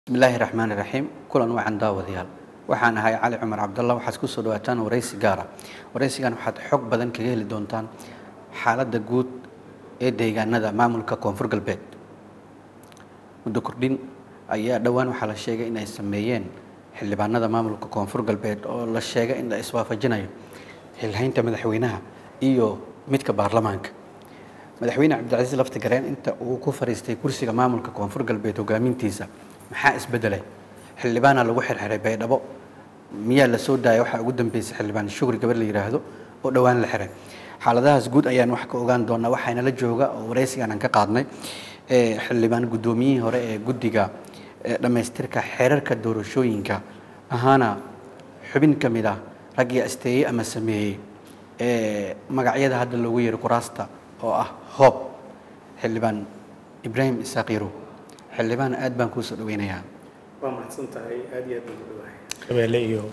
bismillaahi raxmaani raxiim kulan wacan daawadayaal waxaan ahay cali cumar cabdalla waxaad ku soo dhawaataan waraysi gaara waraysigan waxaad xog badan kaga heli doontaan xaaladda guud ee deegaanada maamulka koonfur galbeed muddo kordhin ayaa dhowaan waxaa la sheegay in ay sameeyeen xildhibaanada maamulka koonfur galbeed oo la sheegay in la iswaafajinayo xilhaynta madaxweynaha iyo midka baarlamaanka madaxweyne cabdicasiis laftigareen inta uu ku fariistay kursiga maamulka koonfur galbeed hogaamintiisa maxaa isbedelay xildhibaana lagu xirxiray baydhabo miyaa la soo daaya waxaa ugu dambeysay xildhibaan shugri gabar la yidhaahdo oo dhowaan la xiray xaaladahaas guud ayaan wax ka ogaan doonaa waxaana la jooga oo waraysigan aan ka qaadnay xildhibaan guddoomiyihii hore ee guddiga dhammaystirka xeerarka doorashooyinka ahaana xubin ka mid ah raggii asteeyey ama sameeyey magacyada hadda loogu yeero kuraasta oo ah hoob xildhibaan ibraahim isaaq yarow xildhibaan aad baan kuu soo dhaweynayaa waa mahadsan tahay aad iyo aad baan u dhawahay shabeelle iyo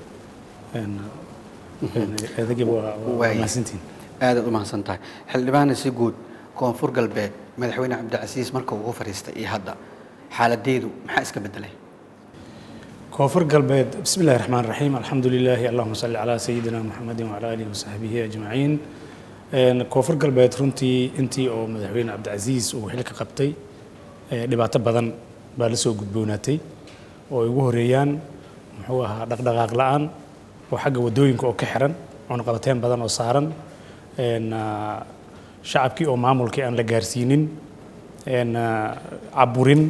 adagiba waa waa mahadsantihin aadaad u mahadsan tahay xildhibaana si guud koonfur galbeed madaxweyne cabdicasiis marka ugu fadhiistay iyo hadda xaaladeedu maxaa iska bedelay koonfur galbeed bismi illahi raxmaan raxiim alxamdu lilaahi allahuma salli calaa sayidina muxamedin wacala aalihi wasaxbihi ajmaciin koonfur galbeed runtii intii oo madaxweyne cabdicasiis uu xilka qabtay dhibaato badan baa la soo gudboonaatay oo ay ugu horeeyaan muxuu ahaa dhaqdhaqaaq la-aan oo xagga waddooyinka oo ka xiran cunaqabateyn badan oo saaran shacabkii oo maamulkii aan la gaarsiinin caburin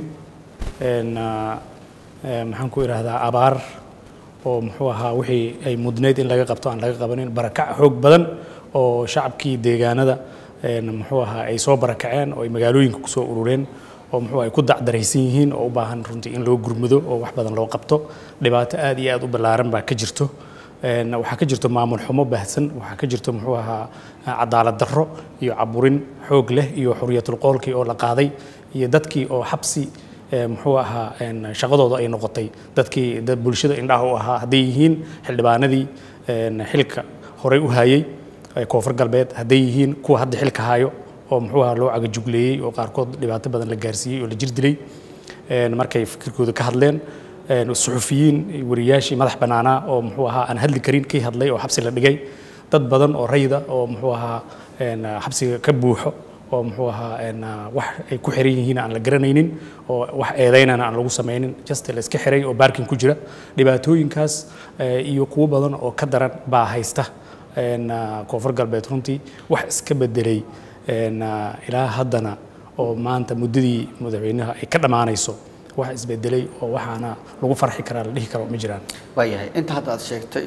maxaan ku idhaahdaa abaar oo muxuu ahaa wixii ay mudnayd in laga qabto aan laga qabanin barakac xoog badan oo shacabkii deegaanada muxuu ahaa ay soo barakaceen oo ay magaalooyinka kusoo urureen oo muxuu ay ku dacdaraysan yihiin oo u baahan runtii in loo gurmado oo wax badan loo qabto dhibaato aad iyo aad u ballaaran baa ka jirto waxaa ka jirto maamul xumo baahsan waxaa ka jirto muxuu ahaa cadaalad darro iyo caburin xoog leh iyo xuriyatul qoolkii oo la qaaday iyo dadkii oo xabsi muxuu ahaa shaqadooda ay noqotay dadkii dad bulshada indhaha u ahaa hadday yihiin xildhibaanadii xilka horey u hayay koonfur galbeed hadday yihiin kuwa hadda xilka hayo oo muxuu ahaa loo cagajugleeyey oo qaarkood dhibaato badan la gaarsiiyey oo la jir dilay markay fikirkooda ka hadleen suxufiyiin wariyaashii madax bannaanaa oo muxuu ahaa aan hadli karin kii hadlay oo xabsi la dhigay dad badan oo rayda oo muxuu ahaa xabsiga ka buuxo oo muxuu ahaa wax ay ku xiran yihiin aan la garanaynin oo wax eedaynana aan lagu samaynin just la iska xiray oo baarkin ku jira dhibaatooyinkaas iyo kuwo badan oo ka daran baa haysta koonfur galbeed runtii wax iska bedelay ilaa haddana oo maanta muddadii madaxweynaha ay ka dhammaanayso wax isbedelay oo waxaana lagu farxi karaa la dhihi karo ma jiraan waayahay inta hadda aad sheegtay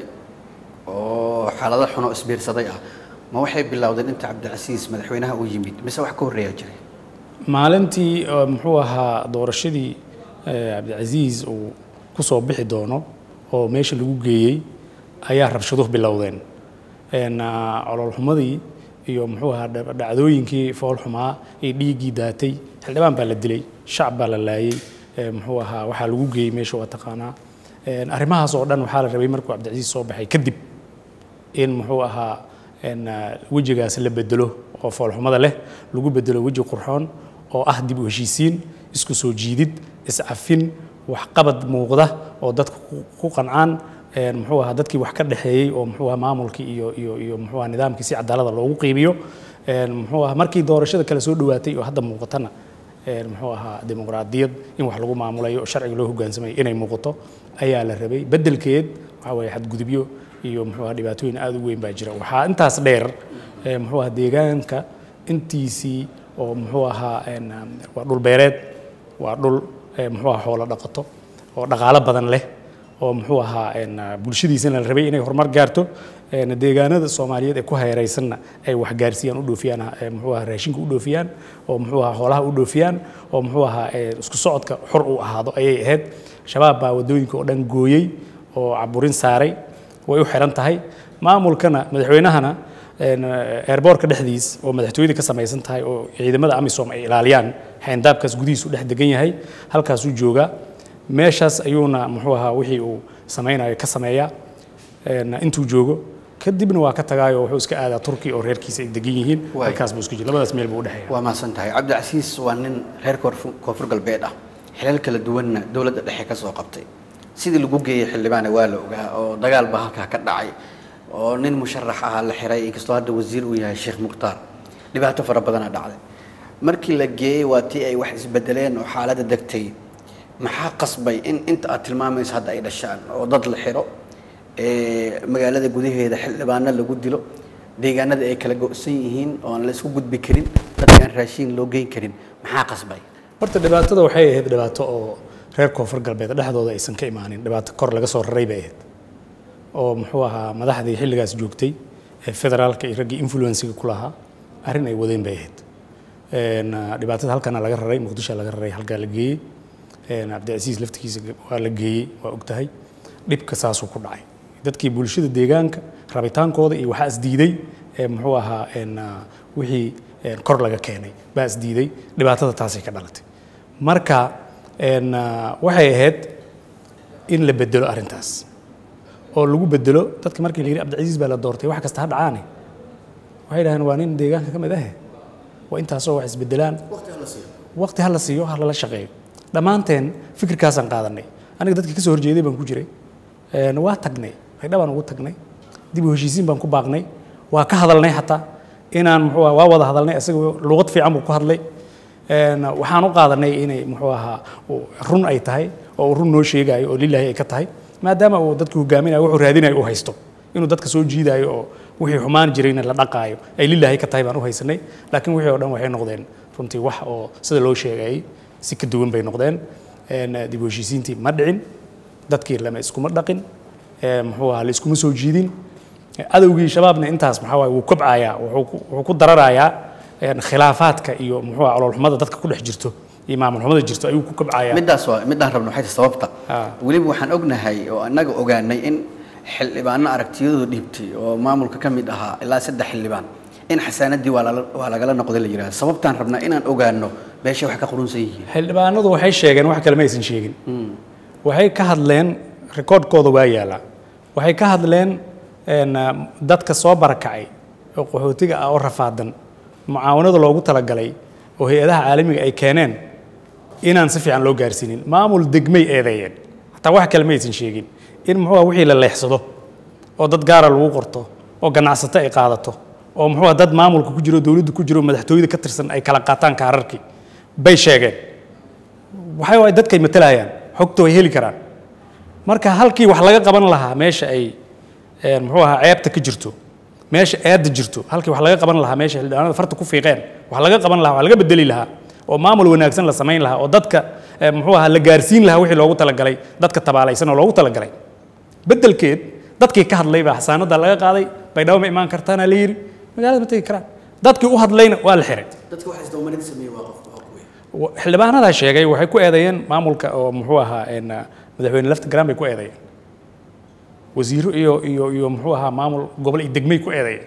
oo xaalado xunoo isbiirsaday ah ma waxay bilowdeen inta cabdicasiis madaxweynaha uu yimid mise wax ka horreeyaa jiray maalintii muxuu ahaa doorashadii cabdicasiis uu ku soo bixi doono oo meesha lagu geeyey ayaa rabshaduhu bilowdeen cololxumadii iyo muxuu ahaa dhacdooyinkii foolxumaa iyo dhiiggii daatay xildhibaan baa la dilay shacab baa la laayey muxuu ahaa waxaa lagu geeyey meesha waa taqaanaa arrimahaas oo dhan waxaa la rabay markuu cabdicasiis soo baxay kadib in muxuu ahaa wejigaas la bedelo oo foolxumada leh lagu bedelo weji qurxoon oo ah dib u heshiisiin isku soo jiidid iscafin waxqabad muuqda oo dadka ku qancaan muxuu ahaa dadkii wax ka dhexeeyey oo muxuu ahaa maamulkii iyo iyo iyo muxuu ahaa nidaamkii si cadaalada loogu qiibiyo muxuu ahaa markii doorashada kale soo dhawaatay oo hadda muuqatana muxuu ahaa dimuqraadiyad in wax lagu maamulayo oo sharciga loo hogaansamayo inay muuqato ayaa la rabay beddelkeed waxaa weeye xadgudubyo iyo muxuu ahaa dhibaatooyin aad u weyn baa jira waxaa intaas dheer muxuu ahaa deegaanka intiisii oo muxuu ahaa waa dhul beereed waa dhul muxuu ahaa xoolo dhaqato oo dhaqaalo badan leh oo muxuu ahaa bulshadiisana la rabay inay horumar gaarto deegaanada soomaaliyeed ee ku hayraysanna ay wax gaarsiiyaan u dhoofiyaan muxuu ahaa raashinka u dhoofiyaan oo muxuu ahaa xoolaha u dhoofiyaan oo muxuu ahaa isku socodka xor uu ahaado ayay ahayd shabaab baa waddooyinka oo dhan gooyey oo caburin saaray way u xiran tahay maamulkana madaxweynahana eerboorka dhexdiis oo madaxtooyada ka samaysan tahay oo ciidamada amisom ay ilaaliyaan xayndaabkaas gudihiisu dhex degan yahay halkaasuu joogaa meeshaas ayuuna muxuu ahaa wixii uu samaynayo ka sameeyaa intuu joogo kadibna waa ka tagaayo wuxuu iska aadaa turki oo reerkiisa ay degan yihiin halkaas buu isku jira labadaas meel buu u dhexeeya waa mahadsan tahay cabdicasiis waa nin reer koonfur galbeed ah xilal kala duwanna dowladda dhexe ka soo qabtay sidii lagu geeyey xildhibaane waa la ogaa oo dagaal baa halkaa ka dhacay oo nin musharax ahaa la xiray inkastoo hadda wasiir uu yahay sheekh mukhtaar dhibaato fara badanaa dhacday markii la geeyey waa tii ay wax isbedeleen oo xaaladda degtay maxaa qasbay in inta aad tilmaamayso hadda ay dhashaan oo dad la xiro magaalada gudaheeda xildhibaano lagu dilo deegaanada ay kala go-san yihiin oo aan la isku gudbi karin dadka aan raashiin loo geyn karin maxaa qasbay horta dhibaatada waxay ahayd dhibaato oo reer koonfur galbeed dhexdooda aysan ka imaanin dhibaato kor laga soo raray bay ahayd oo muxuu ahaa madaxdii xilligaas joogtay ee federaalka iyo raggii influensiga ku lahaa arrin ay wadeen bay ahayd dhibaatada halkana laga raray muqdisho laga raray halkaa la geeyey cabdicasiis laftigiisa waa la geeyey waa og tahay dhibka saasuu ku dhacay dadkii bulshada deegaanka rabitaankooda iyo waxaa isdiiday muxuu ahaa wixii kor laga keenay baa isdiiday dhibaatada taasay ka dhalatay marka waxay ahayd in la bedelo arrintaas oo lagu bedelo dadka markii la yidhi cabdicasiis baa la doortay wax kasta ha dhacaane waxay dhaheen waa nin deegaanka ka mid ah waa intaasoo wax isbedelaan waqti ha la siiyo ha lala shaqeeyo dhammaanteen fikirkaasaan qaadanay aniga dadkii ka soo horjeeday baan ku jiray waa tagnay baydha baan ugu tagnay dib u heshiisiin baan ku baaqnay waa ka hadalnay xataa inaan muxuu waa wada hadalnay isaga luqad fiican buu ku hadlay waxaan u qaadanay inay muxuu ahaa run ay tahay oo uu run noo sheegayo oo lilaahi ay ka tahay maadaama uu dadka hogaaminayo wuxuu raadinayo u haysto inuu dadka soo jiidayo oo wixii xumaan jirayna la dhaqaayo ay lilaahi ka tahay baan u haysanay laakiin wixii oo dhan waxay noqdeen runtii wax oo sida loo sheegayay si ka duwan bay noqdeen dib u heshiisiintii ma dhicin dadkii lama iskuma dhaqin muxuu ahaa la iskuma soo jiidin adowgii shabaabna intaas maxaa waaye wuu kobcayaa wuxuu ku dararayaa khilaafaadka iyo muxuu ahaa caloolxumada dadka ku dhex jirto iyo maamulxumada jirto ayuu ku kobcayaa middaas waa middaan rabno waxay tahay sababta weliba waxaan ognahay oo annaga ogaanay in xildhibaano aragtiyadooda dhiibtay oo maamulka ka mid ahaa ilaa saddex xildhibaan in xasaanadii waa lala- waa lagala noqday la yidhahda sababtaan rabnaa inaan ogaano beeshay wax ka qurunsan yihiin xildhibaanadu waxay sheegeen wax kale ma aysan sheegin waxay ka hadleen rikoodhkooda waa yaalaa waxay ka hadleen een, ah, dadka soo barakacay oo qaxootiga ah oo rafaadan mucaawanada loogu talagalay oo hay-adaha caalamiga ay keeneen inaan si fiican loo gaarsiinin maamul degmay eedeeyeen hataa wax kale ma aysan sheegin in muxuu ah wixii la leexsado oo dad gaara lagu qorto oo ganacsato ay qaadato oo muxuu ah dad maamulka ku jiro dowladda ku jiro madaxtooyada ka tirsan ay kala qaataan kaararkii bay sheegeen waxay waay dadkay matalayaan xogta way heli karaan marka halkii wax laga qaban lahaa meesha ay een, muxuu ahaa ceebta ka jirto meesha eedda jirto halkii wax laga qaban lahaa meesha xildhibaanada farta ku fiiqeen wax laga qaban lahaa wax laga bedeli lahaa oo maamul wanaagsan la samayn lahaa oo dadka eh, muxuu ahaa la gaarsiin lahaa wixii loogu talagalay dadka tabaalaysan oo loogu talagalay beddelkeed dadkii ka hadlay baa xasaanada laga qaaday baydhabo ma imaan kartaana la yidhi magaalada ma tegi karaan dadkii u hadlayna waa la xiray dadka wax isdawmarin sameeyey waa qofka waa kuwe wa- xildhibaanadaa sheegay waxay ku eedeeyeen maamulka oo muxuu ahaa een, ah, madaxweyne lafta garan bay ku eedeeyeen wasiiro iyo iyo iyo muxuu ahaa maamul gobol iyo degmay ku eedeeyeen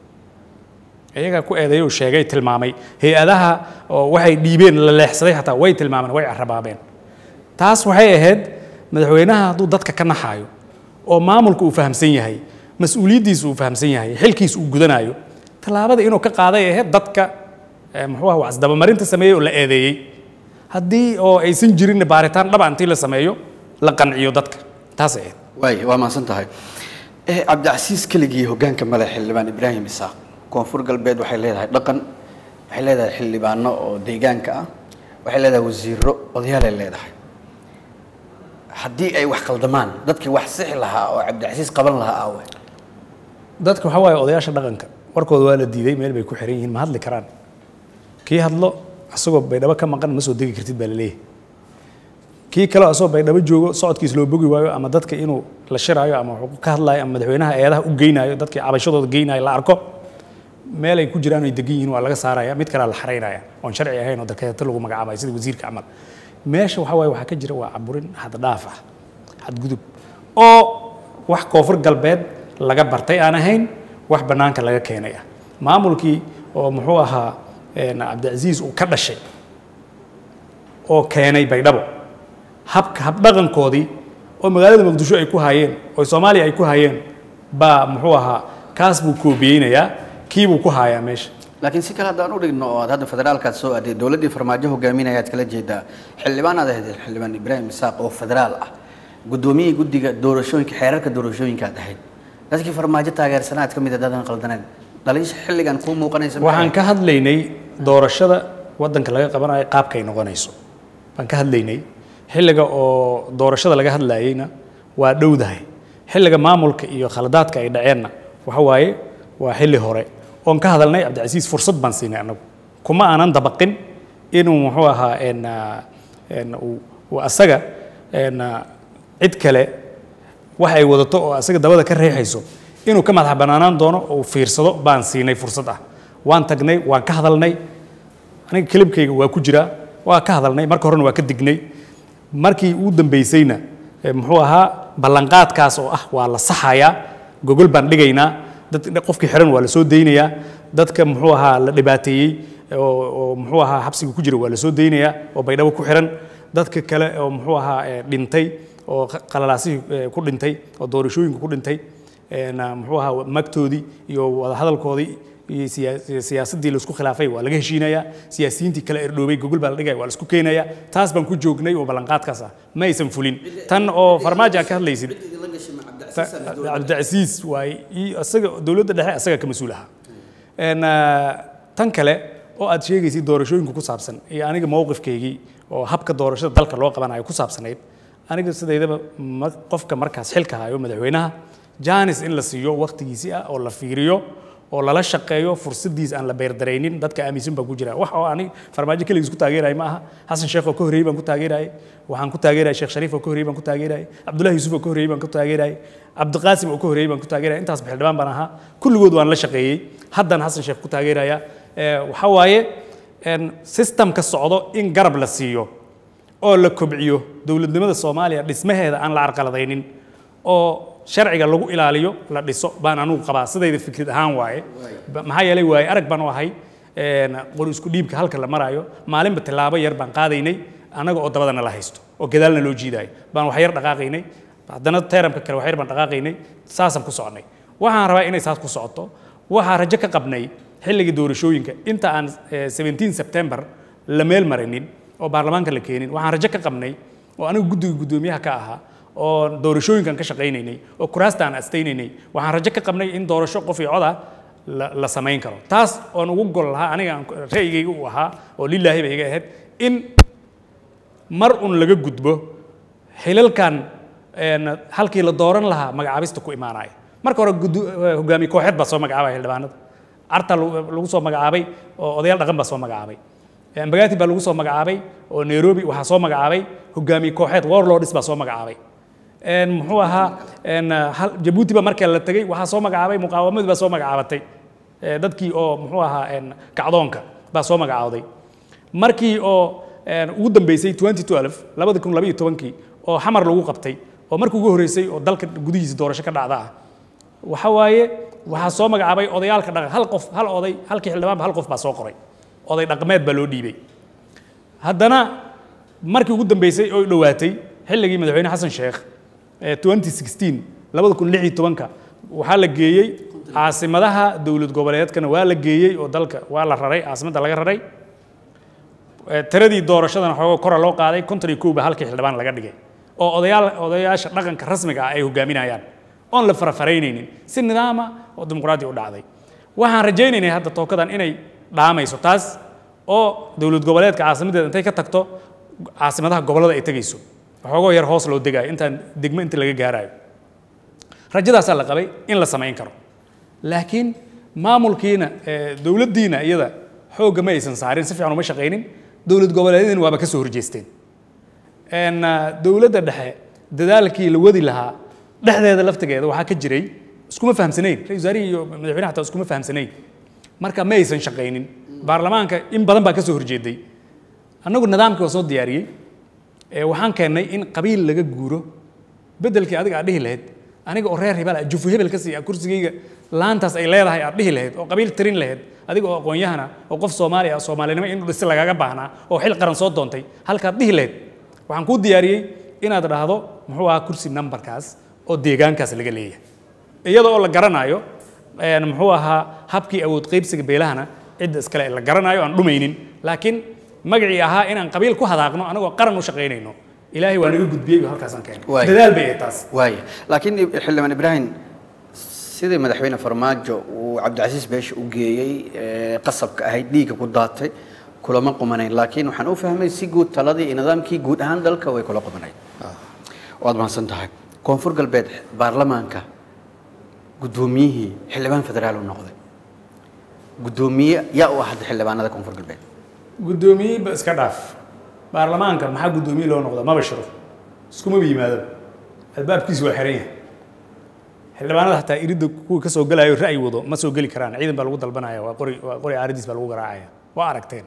iyagaa ku eedeeyay oo sheegay tilmaamay hay-adaha oo waxay dhiibeen la leexsaday xataa way tilmaameen way carabaabeen taas waxay ahayd madaxweynaha hadduu dadka ka naxaayo oo maamulka uu fahamsan yahay mas-uuliyaddiisa uu fahamsan yahay xilkiisa uu gudanayo tallaabada inuu ka qaaday ay ahayd dadka eh, muxuu ah wax isdabamarinta sameeyey oo la eedeeyey haddii oo aysan jirin baaritaan dhaba intii la sameeyo la qanciyo dadka taas ay ahayd waay waa mahadsan tahay eh cabdicasiis keligii hoggaanka male xildhibaan ibraahim isaaq koonfur galbeed waxay leedahay dhaqan waxay leedahay xildhibaano oo deegaanka ah waxay leedahay wasiiro odayaalay leedahay haddii ay wax qaldamaan dadkii wax sixi lahaa oo cabdicasiis qaban lahaa aawe dadka waxaa waaye odayaasha dhaqanka warkooda waa la diiday meel bay ku xiran yihiin ma hadli karaan kii hadlo asagoo baydhabo ka maqan ma soo degi kartid baa la leeyahay kii kale asagoo baydhabo joogo socodkiis loo bogi waayo ama dadka inuu la shiraayo ama wuxuu ka hadlaayo ama madaxweynaha eedaha u geynayo dadkii cabashadooda geynayo la arko meel ay ku jiraan ay degan yihiin waa laga saaraya mid kalea la xaraynaya oon sharci ahayn oo darkeeto lagu magacaabayo sida wasiirka camal meesha waxaa waaye waxaa ka jira waa caburin xaddhaaf ah xadgudub oo wax koonfur galbeed laga bartay aan ahayn wax bannaanka laga keenay ah maamulkii oo muxuu ahaa een, cabdicasiis uu ka dhashay oo keenay baydhabo habka habdhaqankoodii oo magaalada muqdisho ay ku hayeen oo soomaaliya ay ku hayeen baa muxuu ahaa kaas buu koobiyeynayaa kii buu ku hayaa meesha laakiin si kale haddaan u dhigno oo aad hadda federaalkaad soo aaday dowladdii farmaajo hogaaminaya aad kala jeedaa xildhibaan aad ahayd xildhibaan ibraahim isaaq oo federaal ah guddoomiyihii guddiga doorashooyinka xeerarka doorashooyinka aad ahayd dadkii farmaajo taageersanaa aad ka mid adaadan qaldaneen dhaliisha xilligan kuu muuqanaysa maxay waxaan ka hadlaynay doorashada waddanka laga qabanayo qaabkay noqonayso baan ka hadlaynay xilliga oo doorashada laga hadlayeyna waa dhowdahay xilliga maamulka iyo khaladaadka ay dhaceenna waxa waaye waa xilli hore oon ka hadalnay cabdicasiis fursad baan siinay annagu kuma aanan dabaqin inuu muxuu ahaa en, ah, en, uu uu asaga en, ah, cid kale wax ay wadato oo asaga dabada ka reexayso inuu ka madax bannaanaan doono oo uu fiirsado baan siinay fursad ah waan tagnay waan ka hadalnay aniga kelibkayga waa ku jiraa waa ka hadalnay marka horena waa ka dignay markii uu dambaysayna eh, muxuu ahaa ballanqaadkaas oo ah waa la saxayaa gogol baan dhigaynaa dad qofkii xiran waa la soo daynayaa dadka muxuu ahaa la dhibaateeyey oo oo muxuu ahaa xabsiga ku jira waa la soo daynayaa oo baydhabo ku xiran dadka kale oo muxuu ahaa eh, dhintay oo qa- qalalaasihii eh, ku dhintay oo doorashooyinka ku dhintay een, ah, muxuu ahaa magtoodii iyo wadahadalkoodii iyo siyaa- siyaasaddii laisku khilaafay waa laga heshiinayaa siyaasiyiintii kale erdhoobay gogol baa la dhigaya waa la isku keenayaa taas baan ku joognay oo ballanqaadkaas ah ma aysan fulin tan oo farmaajo aan ka hadlaysid cabdicasiis waaye iyo asaga dowladda dhexe asaga ka mas-uul ahaa Een, ah, tan kale oo aad sheegaysid doorashooyinka ku saabsan iyo aniga mowqifkaygii oo habka doorashada dalka loo qabanayo ku saabsanayd aniga sidaydaba ma- qofka markaas xilka hayo madaxweynaha janis in la siiyo wakhtigiisii ah oo la fiiriyo oo lala shaqeeyo fursadiis aan la beerdaraynin dadka aaminsan baan ku jira wax oo ani farmaajo keligiis ku taageeraya ma aha xasan sheekh oo ka horreeyey baan ku taageerayay waxaan ku taageerayay sheekh shariif oo ka horreeyey baan ku taageerayay cabdullahi yuusuf oo ka horreeyey baan ku taageerayay cabdiqaasim oo ka horreeyey baan ku taageerayay intaas xildhibaan baan ahaa kulligood waan la shaqeeyey haddana xasan sheekh ku taageeraya Eh, waxa waaye een, systemka socdo in garab la siiyo oo la kobciyo dowladnimada soomaaliya dhismaheeda aan la carqaladaynin oo sharciga lagu ilaaliyo la dhiso baan anugu qabaa sidayda fikrad ahaan waaye Ba- maxaa yeelay waaye arag baan u ahay een, qori isku dhiibka halka la marayo maalinba tilaabo yar baan qaadaynay annaga oo dabadana la haysto oo gadaalna loo jiidayo baan wax yar dhaqaaqaynay haddana teeramka kale wax yar baan dhaqaaqaynay saasaan ku soconnay waxaan rabaa inay saas ku socoto waxaa rajo ka qabnay xilligii doorashooyinka inta aan eh, 17 September la meel marinin oo baarlamaanka la keenin waxaan rajo ka qabnay oo anigu guddiga guddoomiyaha ka ahaa oo doorashooyinkan ka shaqaynaynay oo kuraasta aan astaynaynay waxaan rajo ka qabnay in doorasho qof iyo cod ah la, la samayn karo taas oon ugu gol lahaa aniga aan ku- ra'yigayga u ahaa oo lilaahi bay iga ahayd in mar un laga gudbo xilalkan een, halkii la dooran lahaa magacaabista ku imaanaya marka hore gudu- eh, hogaamiye kooxeed baa soo magacaabaya xildhibaanada carta lagu lagu soo magacaabay oo odayaal dhaqan baa soo magacaabay Eh, mbagati baa lagu soo magacaabay oo nairobi waxaa soo magacaabay hogaamiye kooxeed warlords baa soo magacaabay Een, muxuu ahaa een, hal- jabuuti baa markaa la tegey waxaa soo magacaabay muqaawamadii baa soo magacaabatay Eh, dadkii oo muxuu ahaa een, kacdoonka baa soo magacaawday markii oo een, ugu dambeysay 2012 labada kun labaiyo tobankii oo xamar lagu qabtay oo markii ugu horreysay oo dalka gudihiisa doorasho ka dhacda ah waxa waaye waxaa soo magacaabay odayaalka dhaqan hal qof hal oday halkii xildhibaanba hal qof baa soo qoray oday dhaqameed baa loo dhiibay haddana markii ugu dambeysay oo dhowaatay xilligii madaxweyne xasan sheekh ee 2016 labada kun lix iyo tobanka waxaa la geeyey caasimadaha dowlad goboleedkana waa la geeyey oo dalka waa la raray caasimadda laga raray Eh, tiradii doorashadana xoogo kora loo qaaday konton iyo kow baa halkii xildhibaan laga dhigay oo odayaal odayaasha dhaqanka rasmiga ah ay hogaaminayaan oon la farafaraynaynin si nidaama oo dimuqraadi u dhacday waxaan rajaynaynay hadda tookadan inay dhaamayso taas oo dowlad goboleedka caasimadeeda intay ka tagto caasimadaha gobollada ay tegayso waxoogoo yar hoos loo degayo intaan degmo inta laga gaarayo rajadaasaa la qabay in la samayn karo laakiin maamulkiina eh, dowladdiina iyada xoogga ma aysan saarin si fiican uma shaqaynin dowlad goboleedyadina waaba ka soo horjeesteen Een, ah, dowladda dhexe dadaalkii la wadi lahaa dhexdeeda laftigeeda waxaa ka jiray iskuma fahamsanayn ra-iisul wasaarihii iyo madaxweynaha xataa iskuma fahamsanayn marka ma aysan shaqaynin baarlamaanka in badan baa ka soo horjeeday annagu nidaamkii waa soo diyaariyey ee waxaan keennay in qabiil laga guuro beddelkii adiga aad dhihi lahayd aniga oo reer hebel ah jufu hebel ka siiya kursigayga laantaas ay leedahay aad dhihi lahayd oo qabiil tirin lahayd adiga oo aqoon-yahana oo qof soomaali ah soomaalinimo in dhisi lagaga baahnaa oo xil qaran soo doontay halkaad dhihi lahayd waxaan kuu diyaariyey inaad dhahdo muxuu ahaa kursi numberkaas oo deegaankaas laga leeyahay iyada oo la garanayo een, muxuu ahaa habkii awood qaybsiga beelahana cidda iskale la garanayo aan dhumaynin laakiin magacii ahaa inaan qabiil ku hadaaqno anagoo qaran u shaqaynayno ilaahay waa naga gudbiyey halkaasaan keenay Waay. dadaal bay ahayd taas waaya laakiin xildhibaan ibraahim sidii madaxweyne farmaajo uu cabdicasiis beesha u geeyey ee qasabka ahayd dhiigga ku daatay kulama qumanayn laakiin waxaan u fahmay si guud taladii iyo nidaamkii guud ahaan dalka way kula qumanayd waad mahadsan tahay koonfur galbeed baarlamaanka guddoomiyihii xildhibaan federaal uu noqday guddoomiye yaa u ah hadda xildhibaanada koonfur galbeed guddoomiye ba iska dhaaf baarlamaanka maxaa guddoomiye loo noqdaa maba shiro iskumaba yimaado albaabkiisu waa xiran yahay xildhibaanada xataa iridda kuwa ka soo gelayo ra'yi wado ma soo geli karaan ciidan baa lagu dalbanaya waa qori waa qori aaridiis baa lagu garaacaya waa aragteen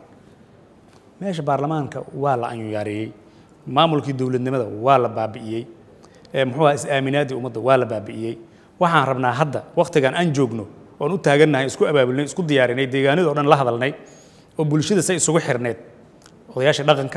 meesha baarlamaanka waa la anyuyaareeyey maamulkii dowladnimada waa la baabi'iyey ee muxuu ahaa is-aaminaadii ummadda waa la baabi'iyey waxaan rabnaa hadda wakhtigan aan joogno oon u taagannahay isku abaabulnay isku diyaarinay deegaanada oo dhan la hadalnay oo bulshada say isugu xirneed odayaasha dhaqanka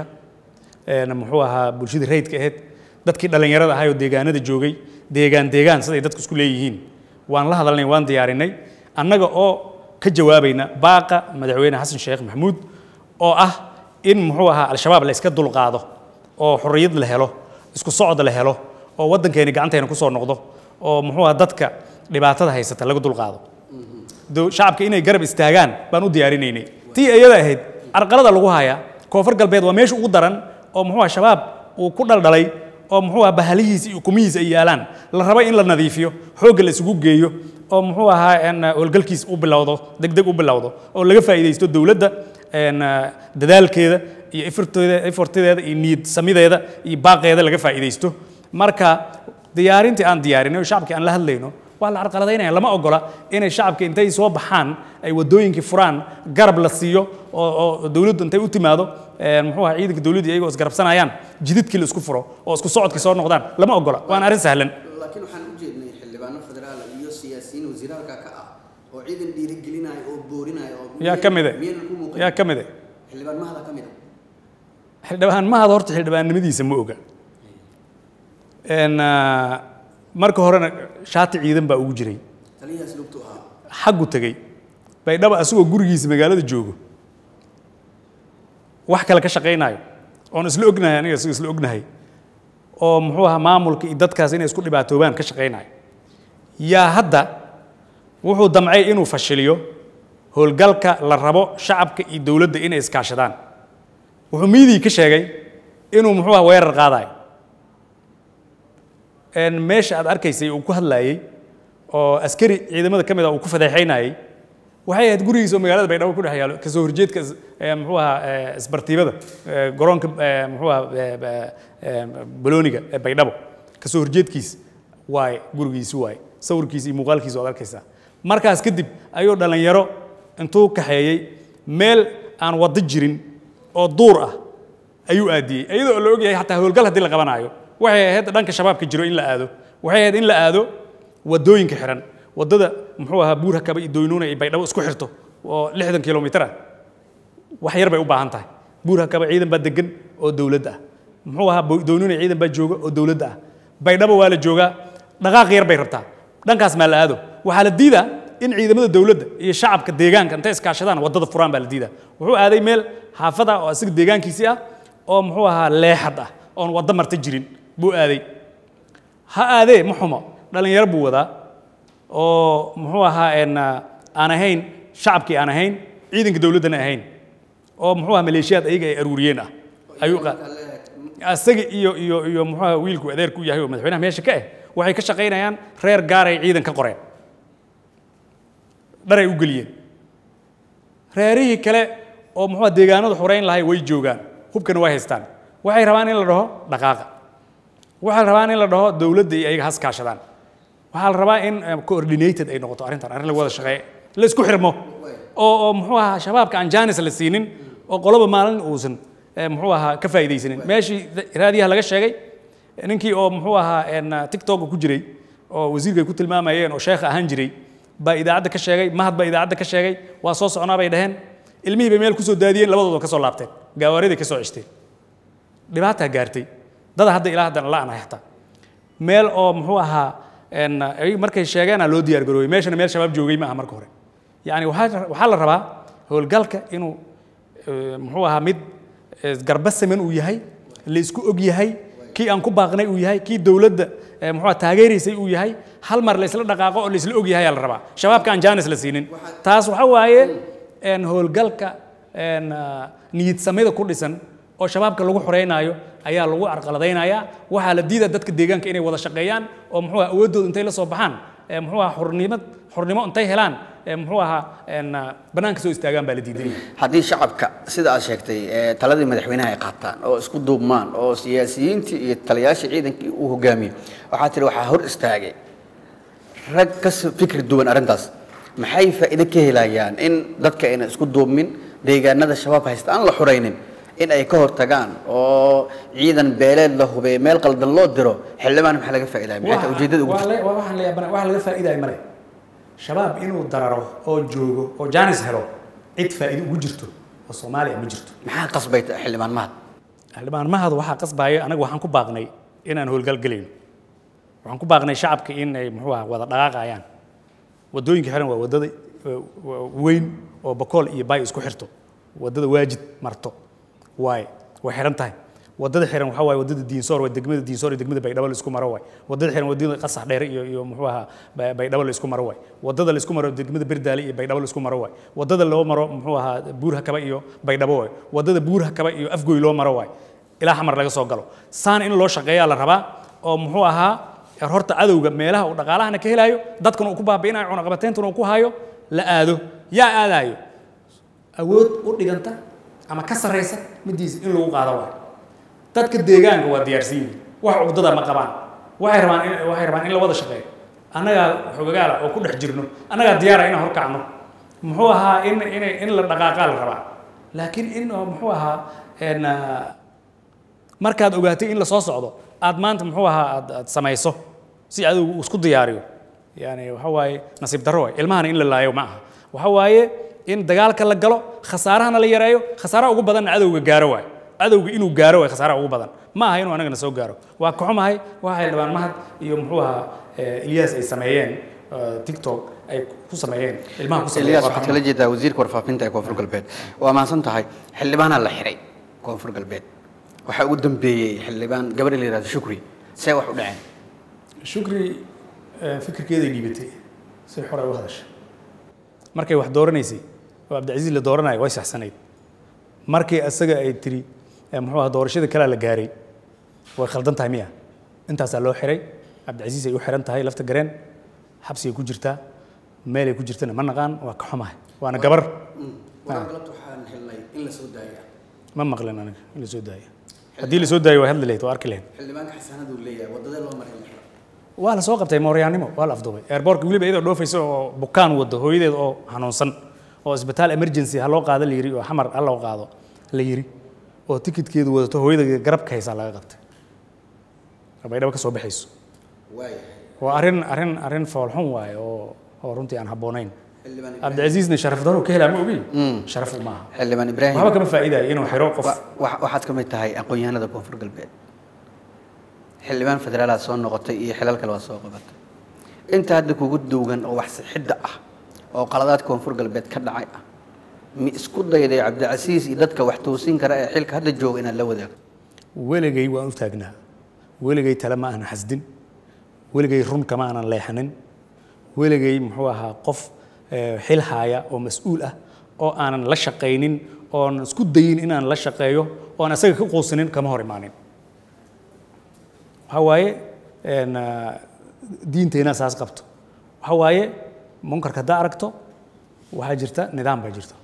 een muxuu ahaa bulshada rayidka ahayd dadkii dhallinyarada ahay oo deegaanada joogay deegaan deegaan siday dadku isku leeyihiin waan la hadalnay waan diyaarinay annaga oo ka jawaabayna baaqa madaxweyne xasan sheekh maxamuud oo ah in muxuu ahaa al-shabaab la iska dulqaado oo xorriyad la helo isku socod la helo oo waddankeeni gacanteena kusoo noqdo oo muxuu ahaa dadka dhibaatada haysata laga dulqaado dow- shacabka inay garab istaagaan baan u diyaarinaynay tii iyada ahayd arqalada lagu hayaa koonfur galbeed waa meesha ugu daran oo muxuu ah shabaab uu ku dhaldhalay oo muxuu ah bahalihiisa iyo ukumihiisa ay yaalaan la rabo in la nadiifiyo xoogga la isugu geeyo oo muxuu ahaa een, howlgalkiis u bilowdo degdeg u bilowdo oo laga faa'iidaysto dowladda een, dadaalkeeda iyo efforteeda effortedeeda iyo niyad samideeda iyo baaqeeda laga faa'iidaysto marka diyaarintii aan diyaarinay oo shacabkii aan la hadlayno waa la carqaladaynaya lama ogola inay shacabka intay soo baxaan ay wadooyinkii furaan garab la siiyo oo oo dowladdu intay u timaado een, muxuu ahaa ciidanka dowladda iyagoo isgarabsanayaan jididkii la isku furo oo isku socodkii soo noqdaan lama ogola waana arrin sahlan laakiin waxaan u jeednay xildhibaano federaal iyo siyaasiyiin wasiiraalka ka ah oo ciidan dhiirigelinaya oo boorinaya oo yaa ka mide miyaynan ku muuqan yaa ka mide xildhibaan mahada ka mid a xildhibaan mahad horta xildhibaannimadiisa ma oga Een, ah, marka horena shaati ciidan baa ugu jiray taliyahaas lugtu ahaa xaggu tegey baydhaba asagoo gurigiisa magaalada joogo wax kale ka shaqaynayo oon isla ognahay aniga isaga isla ognahay oo muxuu ahaa maamulka iyo dadkaas inay isku dhibaatoobaan ka shaqaynayo yaa hadda wuxuu damcay inuu fashiliyo howlgalka la rabo shacabka iyo dowladda inay iskaashadaan wuxuu miidii ka sheegay inuu muxuu ahaa weerar qaadayo een meesha aad arkaysay uu ku hadlaayey oo askari ciidamada ka mid ah uu ku fadeexaynayey waxay ahayd gurigiisa oo magaalada baydhabo ku dhex yaalo kasoo horjeedka is- ee, muxuu ahaa ee, isbartiibada ee, garoonka ee, muxuu ahaa ee, ee, ee, balooniga ee baydhabo kasoo horjeedkiis waaye gurigiisi waaye sawirkiisa iyo muuqaalkiisa oad arkaysaa markaas kadib ayuu dhallinyaro intuu kaxeeyey meel aan waddo jirin oo duur ah ayuu aadiyey iyadoo oo la ogyahay xataa howlgal haddii la qabanaayo waxay ahayd dhanka shabaabka jiro in la aado waxay ahayd in la aado wadooyinka xiran wadada muxuu ahaa buur hakaba iyo doynuuna iyo baydhabo isku xirto oo lixdan kilomitir ah wax yar bay u baahan tahay buur hakaba ciidan baa degan oo dowladda ah muxuu ahaa Bo- doynuuna ciidan baa jooga oo dowladda ah baydhabo waa la joogaa dhaqaaq yar bay rabtaa dhankaas maa la aado waxaa la diidaa in ciidamada dowladda iyo shacabka deegaanka intay iskaashadaan waddada furaan baa la diidaa wuxuu aaday meel xaafad ah oo isaga deegaankiisii ah oo muxuu ahaa leexad ah oon waddo marta jirin buu aaday ha aadee ma xumo dhallinyaro buu wadaa oo muxuu ahaa een, ah, aan ahayn shacabkii aan ahayn ciidanka dowladdana ahayn oo muxuu ahaa maleeshiyaad ayaga ay aruuriyeen ah ayuu qa- asaga iyo iyo iyo muxuu ahaa wiilku adeerku yahay oo madaxweynaha meesha ka ah waxay ka shaqaynayaan reer gaar ay ciidan ka qoreen dharay u geliyeen reerihii kale oo muxuu ahaa deegaanada xoreyn lahay way joogaan hubkana way haystaan waxay rabaan in la dhaho dhaqaaqa waxay rabaan in la dhaho dowladda iyo ayaga has kaashadaan waxaa la rabaa in eh, coordinated ay noqoto arrintan arrin lagu wada shaqeeyo la isku xirmo oo oo muxuu ahaa shabaabka aan jaanis la siinin oo qoloba maalin uusan eh, muxuu ahaa ka faa'iidaysanin meeshii raadiyaha laga sheegay ninkii oo muxuu ahaa een, tiktok ku jiray oo wasiirka ay ku tilmaamayeen oo sheekh ahaan jiray baa idaacadda ka sheegay mahad baa idaacadda ka sheegay waa soo soconaa bay dhaheen ilmihii bay meel ku soo daadiyeen labadooda ka soo laabteen gawaariday ka soo ceshteen dhibaataa gaartay dada hadda ilaa haddana la'anahay xataa meel oo muxuu ahaa een, ay markay sheegeena loo diyaar garoobay meeshana meel shabaab joogay ma aha marka hore yacni waxaa waxaa la rabaa howlgalka inuu eh, muxuu ahaa mid eh, garba siman uu yahay la isku og yahay kii aan ku baaqnay uu yahay kii dowladda eh, muxuu ahaa taageeraysay uu yahay hal mar la isla dhaqaaqo oo la isla og yahay aa la rabaa shabaabka aan jaanis la siinin taas waxa waaye een, howlgalka een, ah, niyad samida ku dhisan oo shabaabka lagu xoreynaayo ayaa lagu carqaladaynayaa waxaa la diidaa dadka deegaanka inay wada shaqeeyaan oo muxuu ahaa awooddooda intay la soo baxaan ee muxuu ahaa xornimad xornimo intay helaan ee muxuu ahaa een, ah, bannaanka soo istaagaan baa la diiday haddii shacabka sida aad sheegtay ee taladii madaxweynaha ay qaataan oo isku duubmaan oo siyaasiyiintii iyo taliyaashii ciidankii uu hogaamiyo waxaa tiri waxaa hor istaagay rag ka s- fikri duwan arrintaas maxay faa'iido ka helayaan in dadka ayna isku duubmin deegaanada shabaab haysta aan la xuraynin in ay ka hortagaan oo ciidan beeleed la hubeeyo meel qaldan loo diro xildhibaan maxaa laga faa'iidaya maxay tahay ujeeddada ugu jirta waxaan la yaabana wax laga faa'iidaya male shabaab inuu dararo oo joogo oo jaanis helo cid faa'iido ugu jirto oo soomaaliya ma jirto maxaa qasbay xildhibaan mahad xildhibaan mahad waxaa qasbaya anaga waxaan ku baaqnay inaan howlgal gelayno waxaan ku baaqnay shacabka in ay muxuu ahaa wada dhaqaaqayaan wadooyinka xiran waa wadada eh, wa- weyn oo bakool iyo baay isku xirto wadada waajid marto waaye way xiran tahay wadada xiran waxaa waaye wadada diinsoor waa degmada diinsoor iyo degmada baydhabo la isku maro waay wadada xiran wadada qasax dheere iyo iyo muxuu ahaa Ba- baydhabo la isku maro waay wadada la isku maro degmada berdaale iyo baydhabo la isku maro waay wadada loo maro muxuu ahaa buur hakaba iyo baydhabo waay wadada buur hakaba iyo afgoy loo maro waay ilaa xamar laga soo galo saan in loo shaqeeyaa la rabaa oo muxuu ahaa horta cadowga meelaha uu dhaqaalahana ka helaayo dadkana uu ku baabi'inayo cunaqabateyntana uu ku hayo la aado yaa aadaayo awood u dhiganta ama ka sarraysa midiisa in lagu qaado waayo dadka deegaanka waa diyaarsan yihiin wax cugdada ma qabaan waxay rabaan in waxay rabaan in la wada shaqeeyo annagaa xogagaala oo ku dhex jirno annagaa diyaara inaan horkacno muxuu ahaa in in in la dhaqaaqaa la rabaa laakiin in oo muxuu ahaa een, ah, markaad ogaatay in la soo socdo aad maanta muxuu ahaa aad aad samayso si adigu uu isku diyaariyo yani waxa waaye nasiib darro waay ilmahana in la laayo ma aha waxa waaye in dagaalka la galo khasaarahana la yareeyo khasaaraha ugu badanna cadowga gaaro waay cadowga inuu gaaro waay khasaaraha ugu badan ma aha inuu anagana soo gaaro waa ka xumahay waxa xildhibaan mahad iyo muxuu ahaa eh, ilyas ay sameeyeen eh, tiktok ay ku sameeyeen ilmaha ku sameeyeen Elias waa ka waxaad xumahay. kala jeedaa wasiirka warfaafinta ee koonfur galbeed waa mahadsan tahay xildhibaanaa la xiray koonfur galbeed waxaa ugu dambeeyey xildhibaan gabar la yihahdo shukri see wax u dhaceen shukri eh, fikirkeeday dhiibatay si xor ay u hadashay markay wax dooranaysay oo cabdicasiis la dooranayo way saxsanayd markii asaga ay tiri eh, muxuu ahaa doorashada kalea la gaaray way khaldan tahay miya intaasaa loo xiray cabdicasiis ay u xiran tahay lafta gareen xabsigay ku jirtaa meelay ku jirtana ma naqaan waa ka xumahay waana gabar waxaan helnay in la soo daaya ma maqlin aniga in la soo daayo haddii la soo daayo waa hadli lahayd waa arki lahayd xildhibaanka xasaanadu leeyahay wadadee loo maray la xiray waa la soo qabtay mooryaannimo waa la afduubay airbortka weliba iyadoo dhoofaysa oo bukaan wado hooyadeed oo xanuunsan oo isbitaal emergency ha loo qaado la yiri oo xamar ha loo qaado la yiri oo tikidkeedu wadato hooyada garabka haysaa laga qabtay oo baydhabo ka soo baxayso waayahay waa arrin arrin arrin foolxun waaye oo oo runtii aan habboonayn xildhibaan cabdicasiisna sharaf daro ka helaa ma ogi sharaf uma aha xildhibaan ibraahim waxba kama faa'iidayo inuu xiro qof wa- wa- waxaad ka mid tahay aqoon-yahanada koonfur galbeed xildhibaan federaalaad soo noqotay iyo xilal kale waa soo qabatay inta hadda kugu duugan oo wax sixidda ah oo qaladaad koonfur galbeed ka dhacay ah mi isku dayday cabdicasiis iyo dadka wax toosin kara ee xilka hadda jooga inaad la wadaagto weligay waan u taagnaa weligay tale ma aanan xasdin weligay run kama aanan leexanin weligay muxuu ahaa qof eh, xil haaya oo mas-uul ah oo aanan la shaqaynin oon isku dayin inaan la shaqeeyo oon asaga ka quusinin kama hor imaanin waxaa waaye een, ah, diinteenna saas qabto waxaa waaye munkarka haddaa aragto waxaa jirta nidaam baa jirta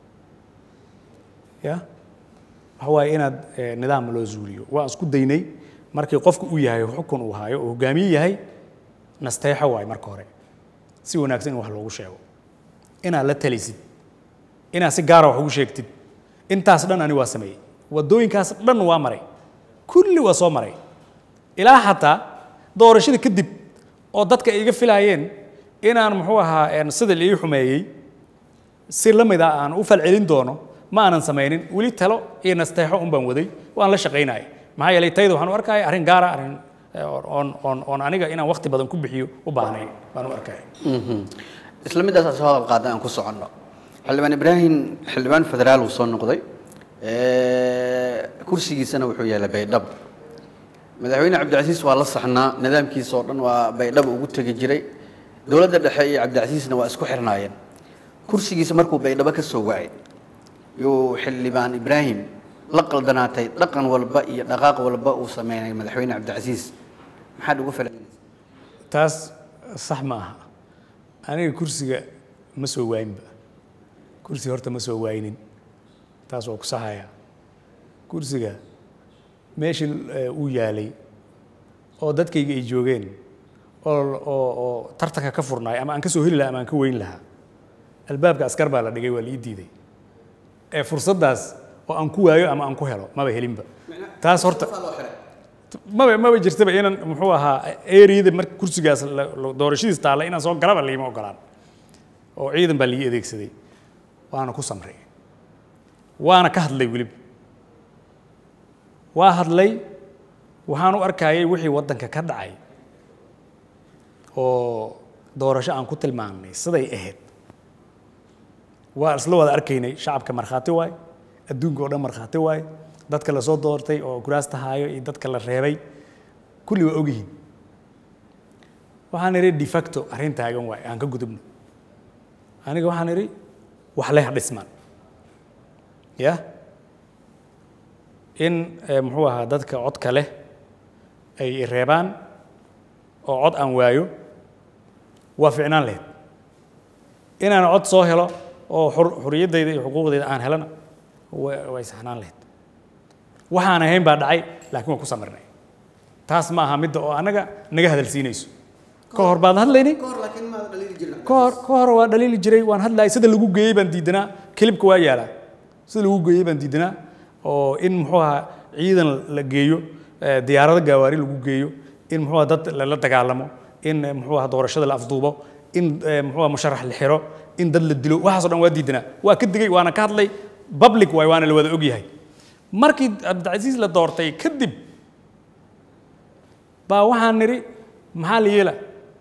ya waxa waaye inaad eh, nidaam loo zuuliyo waan isku daynay markii qofku uu yahay xukun uu haayo oo hogaamiye yahay nasteexo waaye marka hore si wanaagsan in wax loogu sheego inaad la talisid inaad si gaara wax ugu sheegtid intaas dhan ani waa sameeyey waddooyinkaas dhan waa maray kulli waa soo maray ilaa xataa doorashada kadib oo dadka ay iga filaayeen inaan muxuu ahaa een, sida la ii xumeeyey si la mid ah aan u falcelin doono ma aanan samaynin weli talo iyo nasteexo un baan waday waan la shaqaynayay maxaa yeelay tayda waxaan u arkaya arrin gaara arrin eh, oon oon oon aniga inaan waqti badan ku bixiyo u baahnayn baan u arkaya isla midaas soo hadal qaada aan ku soconno xildhibaan ibraahim xildhibaan federaal uu soo noqday kursigiisana wuxuu yaallay baydhabo madaxweyne cabdicasiis waa la saxnaa nidaamkiisa oo dhan waa baydhabo ugu tegi jiray dowladda dhexe iyo cabdicasiisna waa isku xirnaayeen kursigiisa markuu baydhabo ka soo wacay yuu xildhibaan ibraahim la qaldanaatay dhaqan walba iyo dhaqaaq walba uu sameynay madaxweyne cabdicasiis maxaad ugu falcelinaysaa taas sax ma aha aniga kursiga ma soo waayinba kursiga horta ma soo waayinin taas waa ku saxaya kursiga meeshii eh, uu yaalay oo dadkayga ay joogeen oo oo oo tartanka ka furnaay ama aan ka soo heli lahaa ama aan ka weyn lahaa albaabka askar baa la dhigay waa la ii diiday ee fursaddaas oo aan ku waayo ama aan ku helo maba helinba taas horta maba maba jirtaba inaan muxuu ahaa eriyada marka kursigaas la- la- doorashadiis taalla inaan soo galaba liima ogolaan oo ciidan baa lii adeegsaday waana ku samray waana ka hadlay weliba waa hadlay waxaan u arkayay wixii waddanka ka dhacay oo doorasho aan ku tilmaamnay siday ahayd waa isla wada arkaynay shacabka markhaati waay adduunka oo dhan markhaati waay dadka la soo doortay oo kuraasta haayo iyo dadka la reebay kulli waa ogyihiin waxaan idhi de facto arrin taagan waay aan ka gudubno aniga waxaan idhi wax leh dhismaan ya in eh, muxuu ahaa dadka codka leh ay i reebaan oo cod aan waayo waa ficnaan lahayd inaan cod soo helo oo xur- xuriyaddayda iyo xuquuqdayda aan helana wa- way saxnaan lahayd waxaan ahayn baa dhacay laakiin waan ku samirnay taas ma aha midda oo annaga naga hadalsiinayso ka hor baad hadlaynay kahor laakiin maada dhaliili jirin ka hor ka hor waa dhaliili jiray waan hadlaay sida lagu geeyey baan diidanaa kilibka waa yaalaa sida lagu geeyey baan diidanaa oo in muxuu ahaa ciidan la geeyo eh, diyaarado gaawaari lagu geeyo in muxuu ahaa dad lala dagaalamo in eh, muxuu ahaa doorashada la afduubo in eh, muxuu ahaa musharax la xiro in dad la dilo waxaasoo dhan waa diidanaa waa ka digay waana ka hadlay public waay waana la wada ogyahay markii cabdicasiis la doortay kadib baa waxaan nidhi maxaa la yeela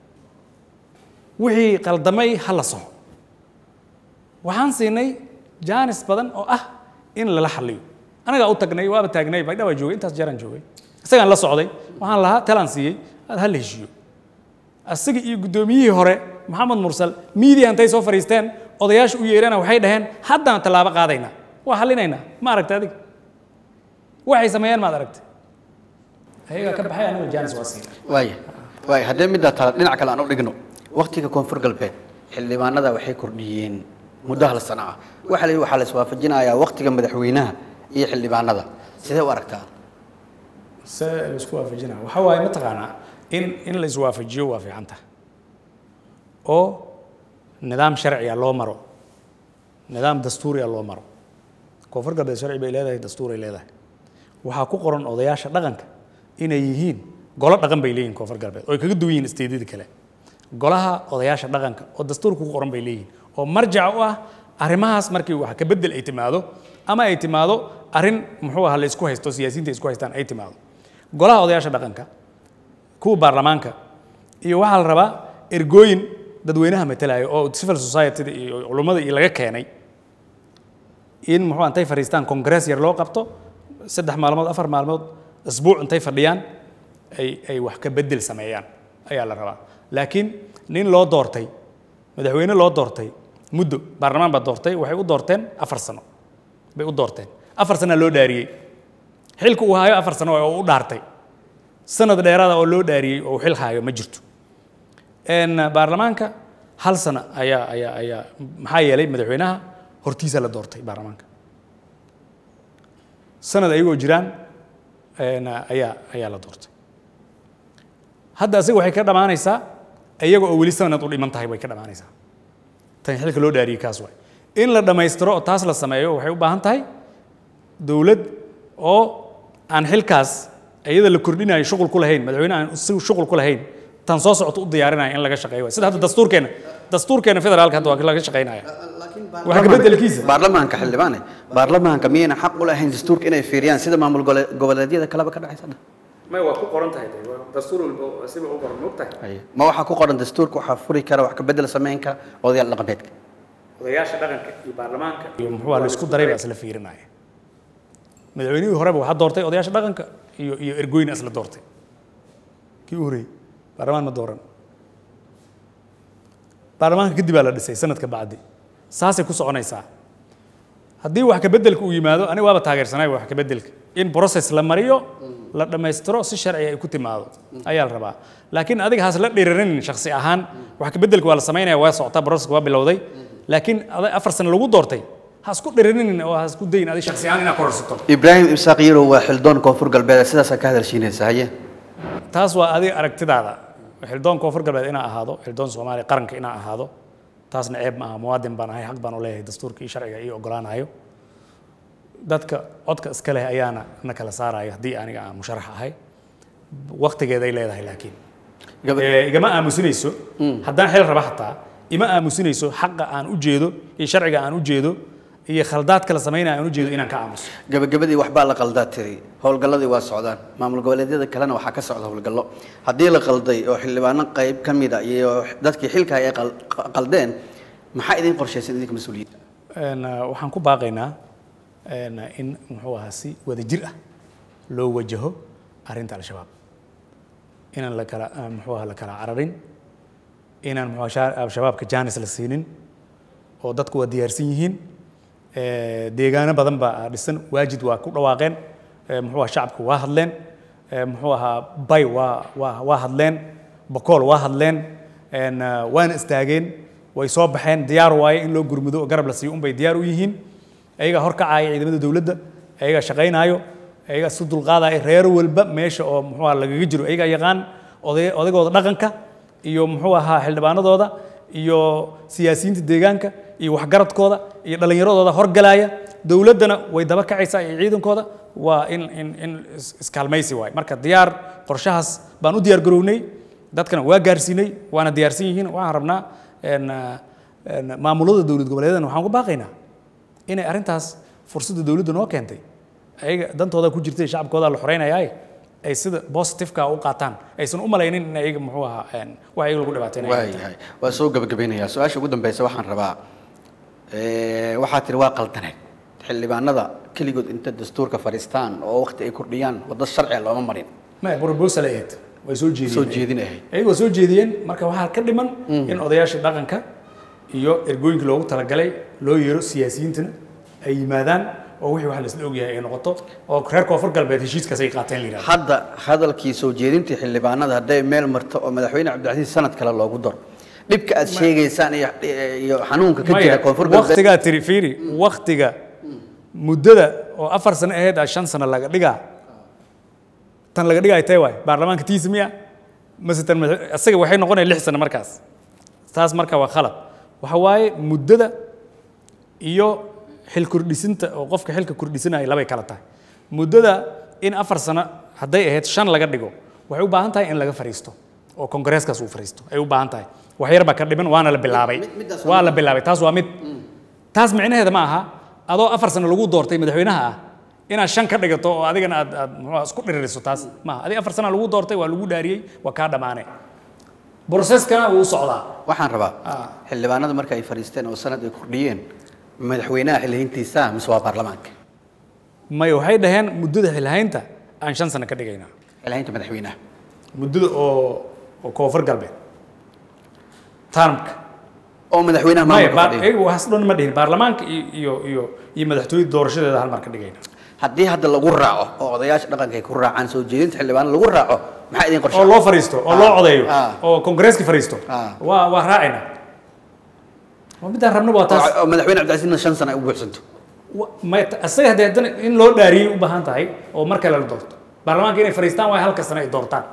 wixii qaldamay ha la soxo waxaan siinay jaanis badan oo ah in lala xalliyo anagaa u tagnay waaba taagnay baydha waa joogay intaas jeeraan joogay isagaan la socday waxaan lahaa talaan siiyey aad ha la heshiiyo asaga iyo guddoomiyihii hore maxamed mursal miidiya intay soo fadhiisteen odayaasha u yeerana waxay dhaheen haddaan tallaabo qaadaynaa waa hallinaynaa ma aragta adiga waxay sameeyeen maad aragtay ayagaa ka baxay anaga jaanis waa siinay waaya waaya haddee middaa tala dhinac kale aan u dhigno waktiga koonfur galbeed xildhibaanada waxay kordhiyeen muddo hal sano ah waxaa la yidhi waxaa la iswaafajinayaa waktiga madaxweynaha iyo xildhibaanada sidee u aragtaa se la isku waafajinaa waxa waaye mataqaanaa in in la iswaafajiyo waa fiican tahay oo nidaam sharciya loo maro nidaam dastuuriya loo maro koonfur galbeed sharci bay leedahay dastuuray leedahay waxaa ku qoran odayaasha dhaqanka inay yihiin golo dhaqan bay leeyihin koonfur galbeed oo ay kaga duwan yihiin isteedyada kale golaha odayaasha dhaqanka oo dastuurka ku qoran bay leeyihiin oo marjac u ah arrimahaas markii wax ka bedel ay timaado ama ay timaado arrin muxuu ahaa la isku haysto siyaasiyiinta ay isku haystaan ay timaado golaha odayaasha dhaqanka kuwa baarlamaanka iyo waxaa la rabaa ergooyin dadweynaha matalaya oo civil society iyo culummada iyo laga keenay in muxuu intay fadhiistaan congress yar loo qabto saddex maalmood afar maalmood asbuuc intay fadhiyaan ay ay wax ka bedel sameeyaan ayaa la rabaa laakiin nin loo doortay madaxweyne loo doortay muddo baarlamaan baa doortay waxay u doorteen afar sano bay u doorteen afar sana loo dhaariyey xilka uu haayo afar sano oo u dhaartay sanad dheeraada oo loo dhaariyey oo uu xil haayo ma jirto een baarlamaanka hal sano ayaa ayaa ayaa maxaa yeelay madaxweynaha hortiisa la doortay baarlamaanka sanad ayagoo jiraan een ayaa ayaa la doortay hadda asiga waxay ka dhammaanaysaa iyaga oo weli sanad u dhiman tahay way ka dhammaanaysaa tan xilka loo dhaariyey kaas waay in la dhammaystiro oo taas la sameeyo waxay u baahan tahay dowlad oo aan xilkaas iyada la kordhinayo shuqul ku lahayn madaxweyne aan si shuqul ku lahayn tan soo socoto u diyaarinaya in laga shaqeeyo waay sida hadda dastuurkeena dastuurkeena federaalka hadda waa laga shaqeynaya waxa ka bedelkiisa baarlamaanka xildhibaane baarlamaanka miyayna xaq u lahayn dastuurka inay fiiriyaan sida maamul gole- goboleedyada kaleba ka dhacaysa hadda may waa ku qoran tahay dastuur walba siba u qoran mogtahay Haye. ma waxaa ku qoran dastuurka waxaa furi kara wax ka bedel samayn kara odayaal dhaqameedka odayaasha dhaqanka iyo baarlamaanka iyo muxuu la isku daray baa isla fiirinaya madaxweynihii horeba waxaa doortay odayaasha dhaqanka iyo iyo ergoyna isla doortay kii u horreeyey baarlamaan ma dooran baarlamaanka kadib baa la dhisay sanadka bacdi saasay ku soconaysaa haddii wax ka beddelka uu yimaado aniga waaba taageersanay wax ka beddelka in process la mariyo la dhammaystiro si sharci ay ku timaado ayaa la rabaa laakiin adiga haas la dhiriranin shakhsi ahaan wax ka beddelka waa la samaynaya waa socotaa processka waa bilowday laakiin ada afar sano lagu doortay ha isku dhiriranin oo ha isku dayin adiga shakhsi ahaan inaad kororsato ibraahim imsaaq yarow waa xildoon koonfur galbeed sidaasaa ka hadalshiinaysa haye taas waa adiga aragtidaada xildoon koonfur galbeed inaa ahaado xildoon soomaaliya qaranka inaa ahaado taasna ceeb ma aha muwaadin baan ahay xaq baan u leeyahay dastuurka iyo sharciga ii ogolaanayo dadka codka iska leh ayaana na kala saarayo haddii aniga aan musharax ahay waktigeeday leedahay laakiin Gaba- Eh, igama aamusinayso haddaan xil raba hataa ima aamusinayso xaqa aan u jeedo iyo sharciga aan u jeedo iyo khaldaadka la samaynaya aan u jeedo inaan ka aamuso gabagabadii waxbaa la qaldaa tiri howlgalladii waa socdaan maamul goboleedyada kalena waxaa ka socda howlgallo haddii la qalday oo xildhibaano qayb ka mida iyo dadkii xilka ay qal- qaldeen maxaa idin qorshaysan idinka mas-uuliyiinta Een, uh, waxaan ku baaqaynaa een, in muxuu ahaa si wadajir ah loo wajaho arrinta al-shabaab inaan la kala uh, muxuu ahaa la kala cararin inaan muxuu ahaa sha- al-shabaabka jaanis la siinin oo dadku waa diyaarsan yihiin Eh, deegaano badan baa dhisan waajid waa ku dhawaaqeen Eh, muxuu ahaa shacabku waa hadleen Eh, muxuu ahaa bay waa waa waa hadleen bokool waa hadleen Een, uh, waana istaageen way soo baxeen diyaar waaye in loo gurmudo oo garab la siiyo unbay diyaar u yihiin ayagaa horkacaya ciidamada dowladda ayagaa shaqaynaayo ayagaa isu dulqaadaya reer walba meesha oo muxuu ahaa lagaga jiro ayagaa yaqaan oday odaygooda dhaqanka iyo muxuu ahaa xildhibaanadooda iyo siyaasiyiinta deegaanka iyo waxgaradkooda iyo dhallinyaradooda horgalaya dowladdana way daba kacaysaa iyo ciidankooda waa in in in is- iskaalmaysi waay marka diyaar qorshahaas baan u diyaar garownay dadkana waa gaarsiinay waana diyaarsan yihiin waxaan rabnaa een, een, maamulada dowlad goboleedyadana waxaan ku baaqaynaa inay arrintaas fursadda dowladda noo keentay ayaga dantooda ku jirtay shacabkooda la xoreynayaaye ay sida positiveka u qaataan aysan u malaynin in ayaga muxuu ahaa een, wax ayaga lagu dhibaateynayo waayahay waa soo gabagabeynayaa su-aasha ugu dambeysa waxaan rabaa eh, waxaa tiri waa qaldaneed xildhibaanada keligood inta dastuurka fadhiistaan oo waqti ay kordhiyaan waddo sharciga looma marin ma proposal ay ahayd way soo jeediyeen soo jeedin ahayd ayagoo soo jeediyeen marka waxaa ka dhiman in odayaasha dhaqanka iyo ergooyinka loogu talagalay loo yeero siyaasiyiintana ay yimaadaan oo wixii wax laisla ogyahay ay noqoto oo reer koonfur galbeed heshiiskaas ay qaateen la yidhahdo hadda hadalkii soo jeedintii xildhibaanada hadday meel marto oo madaxweyne cabdilcasiis sanad kale loogu daro dhibka aad sheegaysaan iyo iyo xanuunka ka jira koonfur galbeed waktigaa tiri fiiri waktiga muddada oo afar sano ahayd a shan sano laga dhigaa tan laga dhigaay tee waay baarlamaanka tiisa miya mase tan madax- asaga waxay noqonaya lix sano markaas taas marka waa khalad waxa waaye muddada iyo xil kordhisinta oo qofka xilka kordhisanaya labay kala tahay muddada in afar sano hadday ahayd shan laga dhigo waxay u baahan tahay in laga fariisto oo kongareeskaas uu fariisto ay u baahan tahay wax yar baa ka dhiman waana la bilaabay mid- middaas waa la bilaabay taas waa mid taas micnaheeda ma aha adoo afar sano lagu doortay madaxweynaha ah inaad shan ka dhigato oo adigana aad aad muxuu ahaa isku dhiririso taas maaha adiga afar sana lagu doortay waa lagu dhaariyey waa kaa dhammaanay broseskana wuu u socdaa waxaan rabaa Ah. xildhibaanada marka ay fadhiisteen oo sanad ay kordhiyeen madaxweynaha xillihiintiisa mise waa baarlamaanka may waxay dhaheen muddada xilhaynta aan shan sano ka dhigaynaa xillihiinta madaxweynaha muddada oo oo koonfur galbeed tarmka oo madaxweynaha maya maamulka fadhiya iyagu waxaas dhan ma dhihin baarlamaanka iyo iyo iyo iyo madaxtooyada doorashadeeda hal mar ka dhigayna haddii hadda lagu raaco oo odayaasha dhaqanka ay ku raacaan soo jeedinta xildhibaano lagu raaco maxaa idin oo qorshe loo fariisto oo loo codeeyo Ah. oo kongareeska fariisto Ah. waa waa raacayna waa midaan rabna waa taas oo madaxweyne cabdilcasiisna shan sano ay u buuxsanto Wa- may asaga haddii haddana in loo dhaariyey u baahan tahay oo mar kale la doorto baarlamaanka inay fariistaan waa halka sano ay doortaan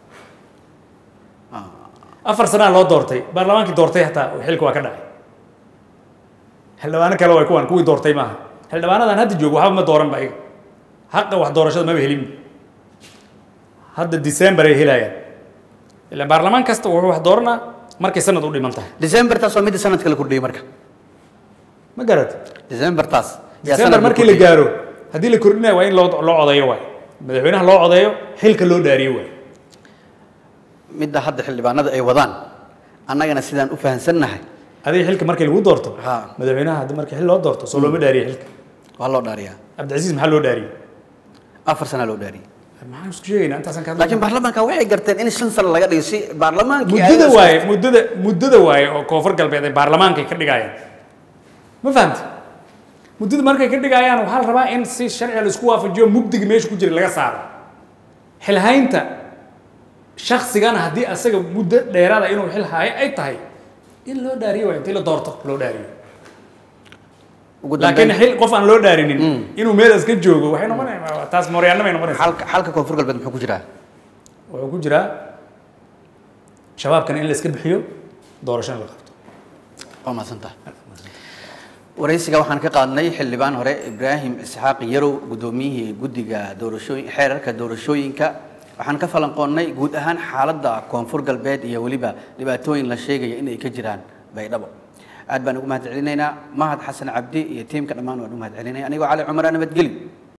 afar sanaa loo doortay baarlamaankii doortay hataa xilka waa ka dhacay xildhibaano kale waa kuwan kuwii doortay maaha xildhibaanadan hadda joogo waxba ma dooran ba iyaga haqa wax doorashada maba helin hadda december ay helayaan ilaan baarlamaan kasta wuxuu wax dooranaa markay sanad u dhiman tahay december taas waa midda sanadka la kordhiyey marka ma garat december taas yaa december sanad markii la kordhiyey. gaaro haddii la kordhinayo waa in loo loo codeeyo waay madaxweynaha loo codeeyo xilka loo dhaariyo waay midda hadda xildhibaanada ay wadaan annagana sidaan u fahansannahay adiga xilka markii lagu doorto Ha. madaxweynaha haddii markii xil loo doorto soo looma dhaariye xilka waa loo dhaariyaa cabdicasiis maxaa loo dhaariyey afar sana loo dhaariyay maxaan isku sheegaynaa intaasaan ka laakiin baarlamaanka waxay garteen in shan sano laga dhigo si baarlamaankii muddada waaye muddada muddada waaye oo koonfur galbeed ay baarlamaanka ka dhigayaan ma fahamti muddada markay ka dhigayaan waxaa la rabaa in si sharciga la isku waafajiyo mugdiga meesha ku jira laga saaro xilhaynta shaksigana haddii asaga muddo dheeraada inuu xil haayo ay tahay in loo dhaariyo waa intii la doorto loo dhaariyo ugu laakiin dambeyn xil qof aan loo dhaarinin inuu meelaas ka joogo waxay noqonaysaa taas mooryaanna bay noqonaysaa xalka xalka koonfur galbeed muxuu ku jiraa wuxuu ku jiraa shabaabkana in la iska bixiyo doorashana la qabto waa mahadsantaha waraysiga waxaan ka qaadnay xildhibaan hore ibraahim isxaaq yarow guddoomiyihii guddiga doorashooyin xeerarka doorashooyinka waxaan ka falanqoonnay guud ahaan xaaladda koonfur galbeed iyo weliba dhibaatooyin la sheegaya inay ka jiraan baydhabo aad baan ugu mahad celinaynaa mahad xasan cabdi iyo tiimka dhammaan waan u mahad celinaya anigoo cali cumar nabadgeli